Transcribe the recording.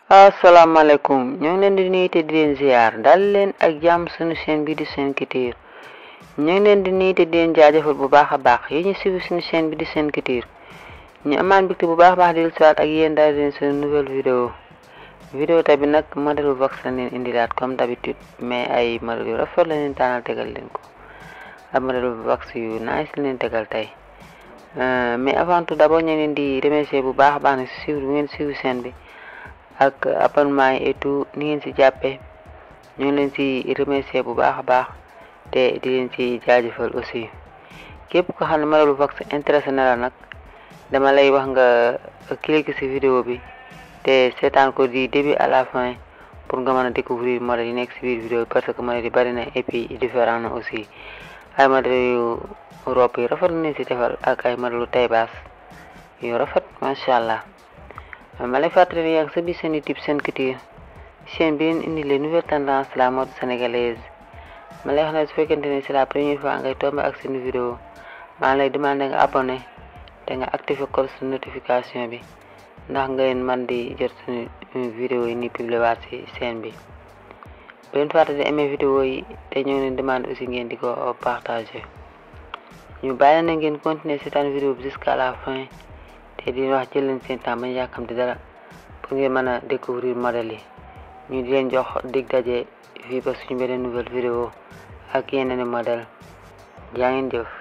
asalaamaaleykum ñoo ngi leen di nuyu te di leen ziar dal leen ak jàmm suñu chaîne bi di Sen Couture ñoo ngi leen di nuyu te di leen jaajëfal bu baax a baax yi ñu suivi suñu chaîne bi di Sen Couture ñu amaan mbégte bu baax a baax di leen siwaat ak yéen daal di leen suñu nouvelle vidéo vidéo tamit nag modèle vox la leen indilaat comme d'habitude mais ay modèle yu rafet la leen tànnal tegal leen ko ak modèle vox yu nice la leen tegal tey mais avant tout d'abord ñu leen di remercier bu baax a baax ne si suivre bu ngeen suivre chaîne bi ak abonnement yi et tout ni ngeen si jàppee ñu ngi leen si remercier bu baax a baax te di leen si jaajëfal aussi képp ko xam ne modèle vox intéressé na la nag dama lay wax nga cliquer si vidéo bi te seetaan ko di début à la fin pour nga mën a découvrir modèle yi nekk si biir vidéo parce que modèle yi bari na et puis différent na aussi ay modèle yu robe yu rafet nañ si defal ak ay modèle yu taille basse yu rafet macha allah ma lay fàttali ne yaa ngi sa biir seen YouTube Sen Couture chaîne bi leen indi les nouvelles tendances de la mode sénégalaise ma lay wax ne su fekkente ne c'est la première fois ngay tombé ak seen vidéo maa lay demandé nga abonné te nga activé cloche de notification bi ndax ngeen man di jot suñu vidéo yi ni publié waat ci chaîne bi bu leen fàtte di aimé vidéo yi te ñoo leen demande aussi ngeen di ko partager ñu bàyyi na ngeen continuer seetaan vidéo bi jusqu'à la fin te di wax jël leen seen temps bañ yàkkamti dara pour ngeen mën a découvrir modèle yi ñu di leen jox dig daje fii ba suñu beneen nouvelle vidéo ak yeneen modèle jaa ngeen jëf